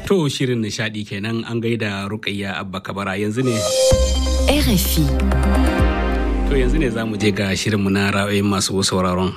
To shirin nishadi kenan an gaida Rukayya Abba Kabara yanzu ne. RFI. To yanzu ne za mu je ga shirinmu na ra'ayoyin masu sauraron.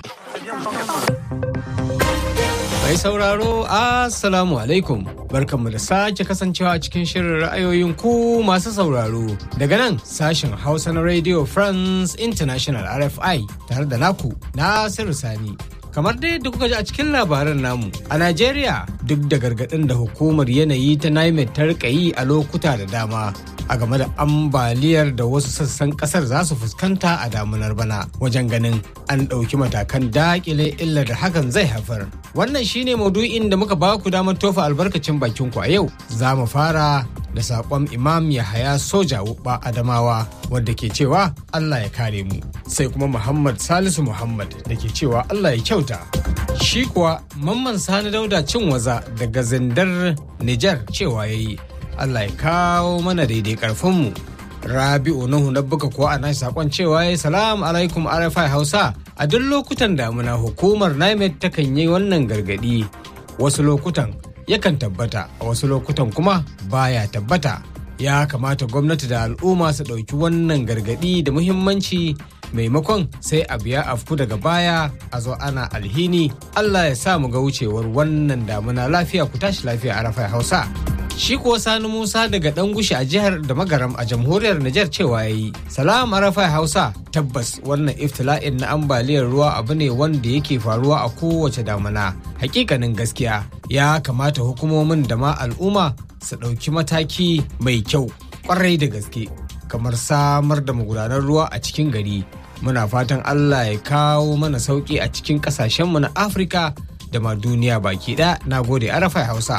Mai sauraro, Assalamu alaikum. Barkanmu da sake kasancewa a cikin shirin ra'ayoyin ku masu sauraro. Daga nan sashen Hausa na Radio France International RFI tare da naku Nasiru Sani. Kamar dai da kuka ji a cikin labaran namu, a Najeriya duk da gargaɗin da hukumar yanayi ta NIMET ta rika yi a lokuta da dama a game da ambaliyar da wasu sassan kasar za su fuskanta a damunar bana wajen ganin an ɗauki matakan daƙile illar da hakan zai haifar. Wannan shine maudu'in da muka ba ku damar tofa albarkacin bakin ku a yau. Za mu fara da saƙon Imam Yahaya Soja Wuɓa Adamawa wadda ke cewa Allah ya kare mu. Sai kuma Muhammad Salisu Muhammad da ke cewa Allah ya kyauta. Shi kuwa Mamman Sani Dauda cin waza daga zindar Nijar cewa ya yi. Allah ya kawo mana daidai karfinmu. Rabi'u Nuhu na buga kuwa a nashi sakon cewa ya salam alaikum RFI Hausa a duk lokutan damuna hukumar NIMET takan yi wannan gargadi wasu lokutan yakan tabbata a wasu lokutan kuma baya tabbata ya kamata gwamnati da al'umma su ɗauki wannan gargadi da muhimmanci maimakon sai abu ya afku daga baya a zo ana alhini Allah ya sa mu ga wucewar wannan damuna lafiya ku tashi lafiya a rafai hausa shi kuwa sani musa daga dan gushi a jihar da magaram a jamhuriyar nijar cewa ya yi salam arafai hausa tabbas wannan iftila'in na ambaliyar ruwa abu ne wanda yake faruwa a kowace damuna hakikanin gaskiya ya kamata hukumomin da ma al'umma su ɗauki mataki mai kyau kwarai da gaske kamar samar da magudanar ruwa a cikin gari muna fatan allah ya kawo mana sauki a cikin ƙasashenmu na afirka da ma duniya baki ɗaya na gode arafai hausa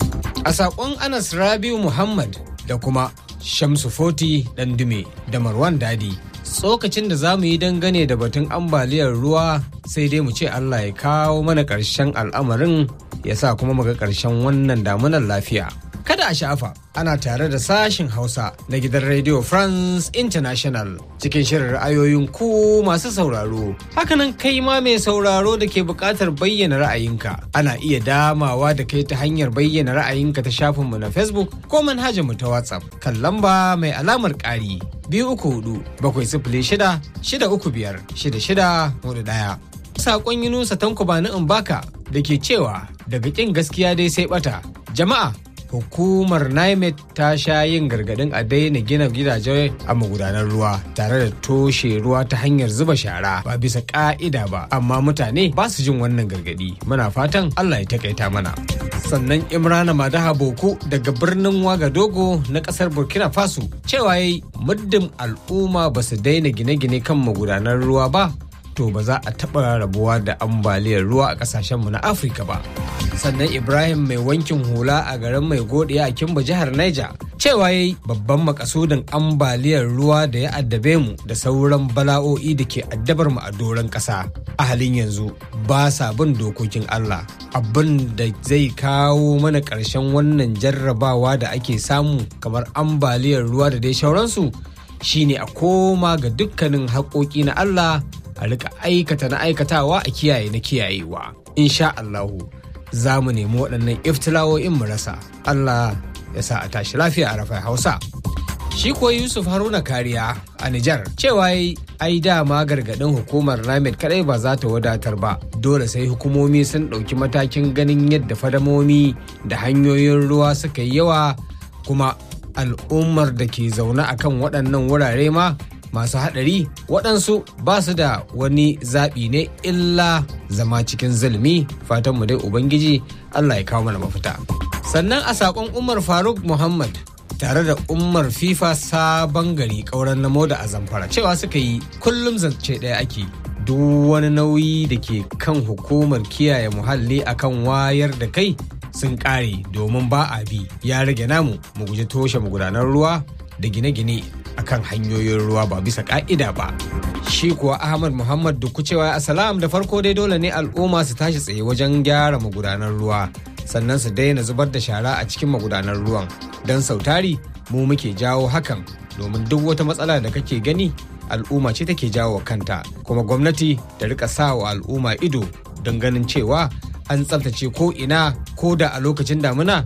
a saƙon anas rabiu muhammad da kuma shamsu foti dume da marwan dadi tsokacin da za mu yi dangane da batun ambaliyar ruwa sai dai mu ce allah ya kawo mana ƙarshen al'amarin ya sa kuma muga ƙarshen wannan damunar lafiya kada a sha'afa ana tare da sashin hausa na gidan radio france international cikin shirin ra'ayoyin ku masu sauraro hakanan kai ma mai sauraro da ke buƙatar bayyana ra'ayinka ana iya damawa da kai ta hanyar bayyana ra'ayinka ta shafinmu na facebook ko manhajarmu ta whatsapp kan lamba mai alamar ƙari biyu uku hudu bakwai sifili shida shida uku biyar shida shida hudu ɗaya saƙon yunusa tanko bani in baka da ke cewa daga ƙin gaskiya dai sai ɓata jama'a hukumar NIMET ta sha yin gargadin a daina gina gidaje a magudanar ruwa tare da toshe ruwa ta hanyar zuba shara ba bisa ka'ida ba amma mutane ba su jin wannan gargadi muna fatan Allah ya takaita mana sannan imrana madaha boku daga birnin wagadogo na kasar burkina faso cewa yayi muddin al'umma ba su daina gine-gine kan magudanar ruwa ba to ba za a taɓa rabuwa da ambaliyar ruwa a ƙasashenmu na afirka ba sannan ibrahim mai wankin hula a garin mai godiya a kimba jihar niger cewa ya yi babban makasudin ambaliyar ruwa da ya addabe mu da sauran bala'o'i da ke addabar mu a doron ƙasa a halin yanzu ba sa bin dokokin allah abin da zai kawo mana ƙarshen wannan jarrabawa da ake samu kamar ambaliyar ruwa da dai sauransu shine a koma ga dukkanin haƙoƙi na allah a rika aikata na aikatawa a kiyaye na kiyayewa insha Allahu za mu nemi waɗannan iftilawo'in mu rasa Allah ya sa a tashi lafiya a rafai Hausa shi kuwa Yusuf Haruna Kariya a Nijar cewa ai dama gargaɗin hukumar Ramed kadai ba za ta wadatar ba dole sai hukumomi sun ɗauki matakin ganin yadda fadamomi da hanyoyin ruwa suka yi yawa kuma al'ummar da ke zaune akan waɗannan wurare ma masu haɗari waɗansu ba su da wani zaɓi ne illa zama cikin zulmi fatanmu dai ubangiji allah ya kawo mana mafita sannan a saƙon umar faruk muhammad tare da umar fifa sabon gari ƙauren namo da azamfara cewa suka yi kullum zance ɗaya ake duk wani nauyi da ke kan hukumar kiyaye muhalli akan wayar da kai sun ƙare domin ba a bi ya rage namu mu guji toshe magudanar ruwa da gine-gine akan hanyoyin ruwa ba bisa ka'ida ba. Shi kuwa Ahmad Muhammad Dukku cewa Asalam da farko dai dole ne al'umma su tashi tsaye wajen gyara magudanar ruwa sannan su daina zubar da shara a cikin magudanar ruwan don sautari mu muke jawo hakan domin duk wata matsala da kake gani al'umma ce take jawo kanta kuma gwamnati ta rika sa wa al'umma ido don ganin cewa an tsaftace ko ina ko da a lokacin damuna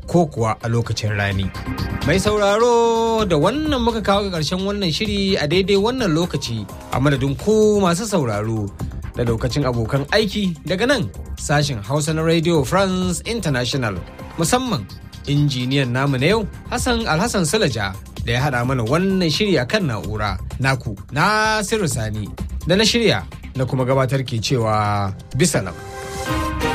ko kuwa a lokacin rani. Mai sauraro da wannan muka kawo ga ƙarshen wannan shiri a daidai wannan lokaci a madadin ku masu sauraro da lokacin abokan aiki daga nan sashen Hausa na Radio France International musamman injiniyan namu na yau Hassan Alhassan Sulaja da ya haɗa mana wannan shiri a kan na'ura naku Nasiru Sani da na shirya na kuma gabatar ke cewa bisalam.